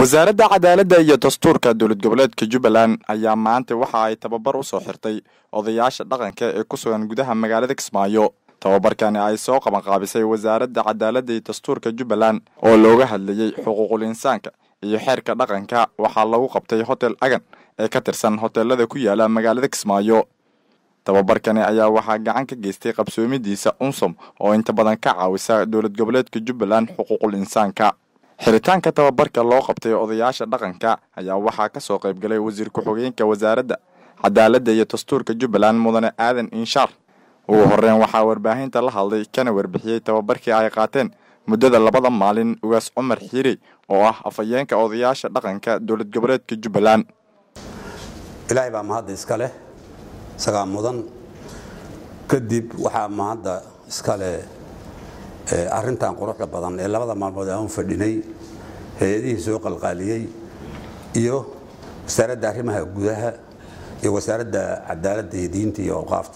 wasaaradda cadaaladda iyo dastuurka dowlad goboleedka jubbaland ayaa maanta waxa ay tababar u soo xirtay odayaasha dhaqanka ee ku sugan gudaha magaalada kismaayo tababarkani ay soo qabanqaabisay wasaaradda cadaaladda iyo dastuurka jubbaland oo looga hadlayey xuquuqul insaanka iyo xeerka dhaqanka waxaa lagu qabtay hotel agan ee ka tirsan hoteelada ku yaala magaalada kismaayo tababarkani ayaa waxaa gacan ka geystay qabsoomidiisa unsom oo inta badan ka caawisa dowlad goboleedka jubbaland xuquuqul insaanka xiritaanka tababarka loo qabtay odayaasha dhaqanka ayaa waxaa ka soo qayb galay wasiir ku-xigeenka wasaaradda cadaaladda iyo dastuurka jubbaland mudane aadan inshaar ugu horreyn waxaa warbaahinta la hadlay kana warbixiyey tababarkii ay qaateen muddada labada maalin ugaas cumar xiirey oo ah afhayeenka odayaasha dhaqanka dowlad goboleedka jubbaland ilaahay baa mahadda iska leh isagaa mudan kadib waxaa mahadda iska leh arrintan quruxda badan ee labada maalmood aan fadhinay hay-adihii soo qalqaaliyey iyo wasaaradda arrimaha gudaha iyo wasaaradda cadaaladda iyo diinta iyo awqaafta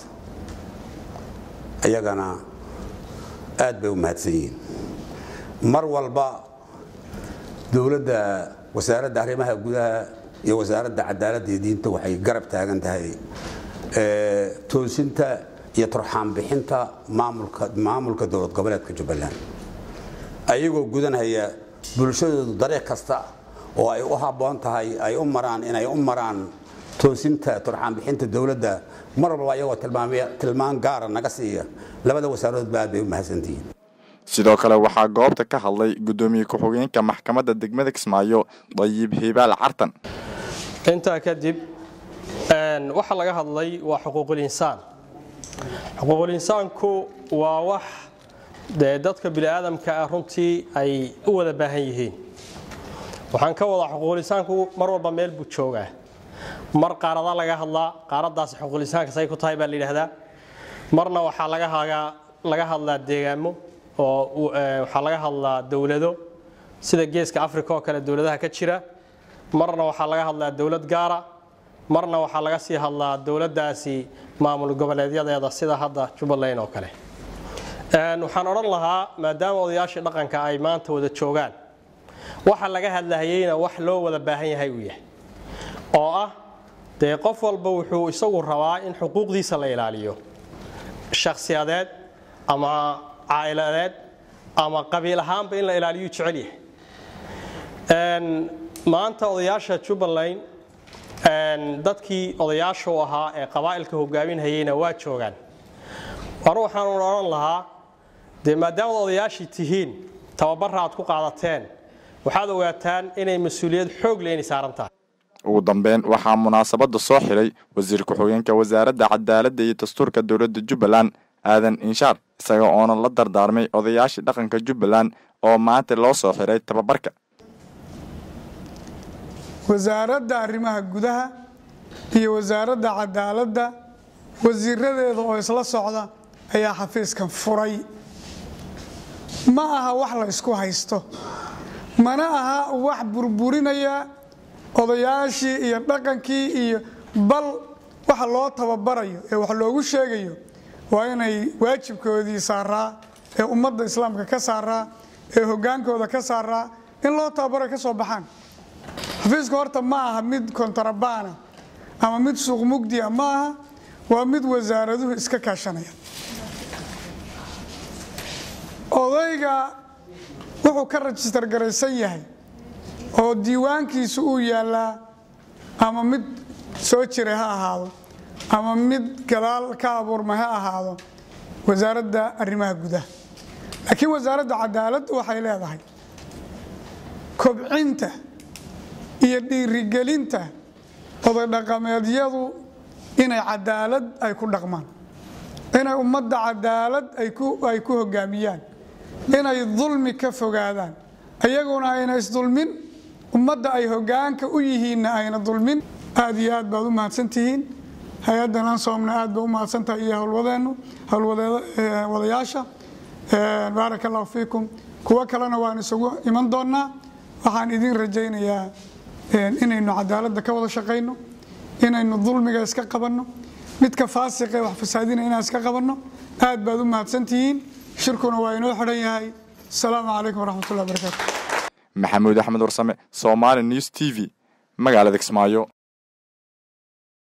ayagana aad bay u mahadsan yihiin mar walba dowladda wasaaradda arrimaha gudaha iyo wasaaradda cadaaladda iyo diinta waxay garab taagan tahay toosinta iyo turxaanbixinta maamulka dowlad goboleedka jubbaland ayagoo gudanhaya bulshadoodu dariiq kasta oo ay u habboon tahay ay u maraan inay u maraan toosinta turxaanbixinta dowladda mar walba ayagoo tilmaan gaara naga siiya labada wasaaradodba aad bay u mahadsantihiin sidoo kale waxaa goobta ka hadlay guddoomiye ku-xigeenka maxkamadda degmada kismaayo dayib hibaal cartan intaa kadib waxaa laga hadlay waa xuquuqul insaan xuquuqul insaanku waa wax dee dadka bini'aadamka ah runtii ay u wada baahan yihiin waxaan ka wadaa xuquuqul insaanku mar walba meel buu joogaa mar qaarada laga hadlaa qaaradaas xuquuqul insaanka say ku tahay baa la yidhaahdaa marna waxaa laga hadlaa deegaamo oo waxaa laga hadlaa dowlado sida geeska africa oo kale dowladaha ka jira marna waxaa laga hadlaa dowlad gaara marna waxaa laga sii hadlaa dowladdaasi maamul goboleedyadeeda sida hadda jubbaland oo kale waxaan odhan lahaa maadaama odayaashii dhaqanka ay maanta wada joogaan waxa laga hadlahayeyna wax loo wada baahan yahay uu yahay oo ah dee qof walba wuxuu isagu rabaa in xuquuqdiisa la ilaaliyo shakhsiyadeed ama caa'iladeed ama qabiil ahaanba in la ilaaliyu jecel yahay maanta odayaasha jubbaland dadkii odayaashu ahaa ee qabaa'ilka hogaaminhayeyna waa joogaan anu waxaan odhan lahaa dee maadaamaad odayaashii tihiin tababarra aad ku qaadateen waxaad ogaataan inay mas-uuliyad xoog leh inay saaran tahay ugu dambeyn waxaa munaasabadda soo xidhay wasiir ku-xigeenka wasaaradda cadaaladda iyo dastuurka dowladda jubbaland aadan inshaar isaga oona la dardaarmay odayaashii dhaqanka jubbaland oo maanta loo soo xidhay tababarka wasaaradda arrimaha gudaha iyo wasaaradda cadaaladda wasiiradeeda oo isla socda ayaa xafiiskan furay ma aha wax la ysku haysto mana aha wax burburinaya odayaashii iyo dhaqankii iyo bal waxa loo tababarayo ee wax loogu sheegayo waa inay waajibkoodii saaraa ee ummadda islaamka ka saaraa ee hogaankooda ka saaraa in loo tababaro ka soo baxaan xafiiska horta ma aha mid kontarabana ama mid suuq mugdia ma aha waa mid wasaaraduhu iska kaashanaya odayga wuxuu ka rajistar garaysan yahay oo diiwaankiisu uu yaallaa ama mid soo jiray ha ahaado ama mid gadaal ka abuurmay ha ahaado wasaaradda arrimaha gudaha laakiin wasaaradda cadaaladdu waxay leedahay kobcinta iyo dhiirigelinta oday dhaqameedyadu inay cadaalad ay ku dhaqmaan inay ummadda cadaalad ay ku hogaamiyaan inay dulmi ka fogaadaan ayaguna ayna isdulmin ummadda ay hogaanka u yihiinna ayna dulmin aad iyo aad baad u mahadsantihiin hay-addan ansoomna aad ba u mahadsantahay iyo howlwadeennu howlwadayaasha baaraka allahu fiikum kuwo kalena waan isugu iman doonnaa waxaan idiin rajaynayaa inaynu cadaaladda ka wada shaqayno inaynu dulmiga iska qabanno midka faasiqe wax fasaadina inaan iska qabanno aad baad u mahadsantihiin shirkuna waa inoo xidhan yahay asalaamu calaykum waraxmatullahi barakaatu maxamuud axmed warsame somaali news t v magaalada kismaayo